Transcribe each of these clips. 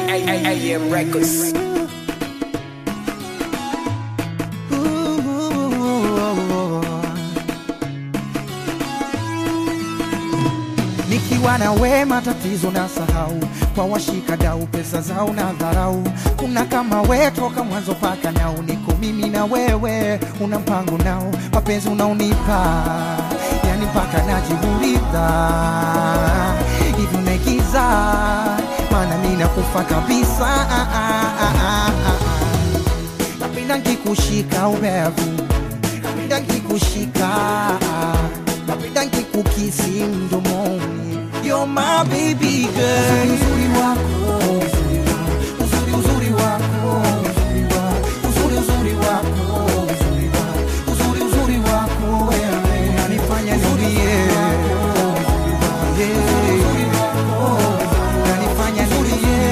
AM Records. Nikiwa na we matatizo na sahau, kwa washika dau pesa zao na dharau. Kuna kama we toka mwanzo paka nao, niko mimi na wewe, una mpango nao, mapenzi unaonipa yani mpaka najiuliza hivi unaigiza, maana mimi nakufa kabisa. Ah, ah, ah, ah, ah. Napenda nkikushika ubevu, napenda nkikushika, napenda nkikukisi mdomoni. You're my baby girl. Uzuri wako, uzuri uzuri wako, uzuri uzuri wako, uzuri uzuri wako wewe unanifanya nilie. Yeah. Unanifanya nilie.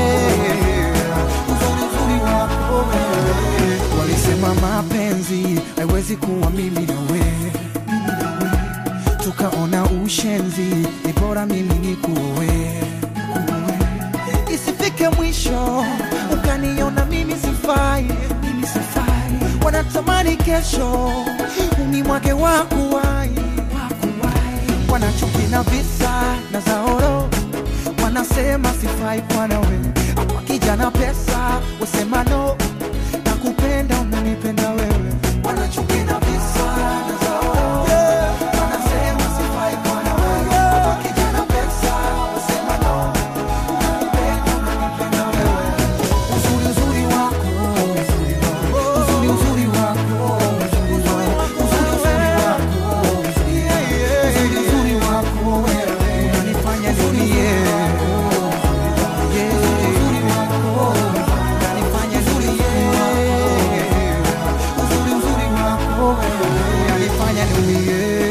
Uzuri uzuri wako wewe. Walisema mapenzi haiwezi kuwa mimi na wewe tukaona ushenzi, ni bora mimi nikuoe, isifike mwisho ukaniona mimi sifai, mimi sifai. Wanatamani kesho unimwage wakuwai, wanachuki na visa na zaoro, wanasema sifai kwa nawe, hapa kijana pesa wasema no, nakupenda unanipenda wewe, wanachuki na visa na zaoro wanasema sifai kwa nawe, hapa kijana pesa wasema no, unanipenda unanipenda wewe, uzuri uzuri wako, uzuri uzuri wako, uzuri uzuri wako, uzuri uzuri wako wewe unanifanya nilie. Yeah. Unanifanya nilie. Uzuri uzuri wako wewe unanifanya nilie.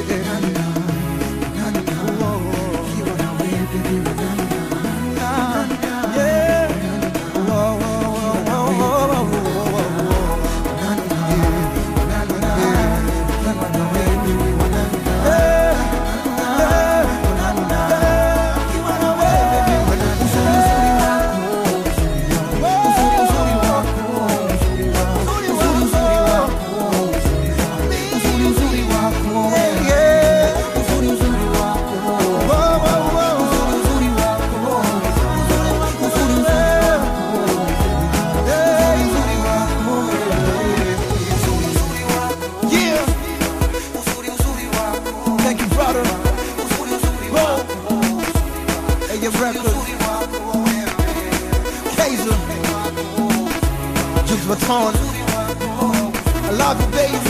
Ukiwa na wewe baby, yeah. Oh, oh, oh, oh, oh, oh, oh. Yeah. Thank you, brother. Whoa. Hey, your record. Kaiser. Juice Baton. I love you, baby.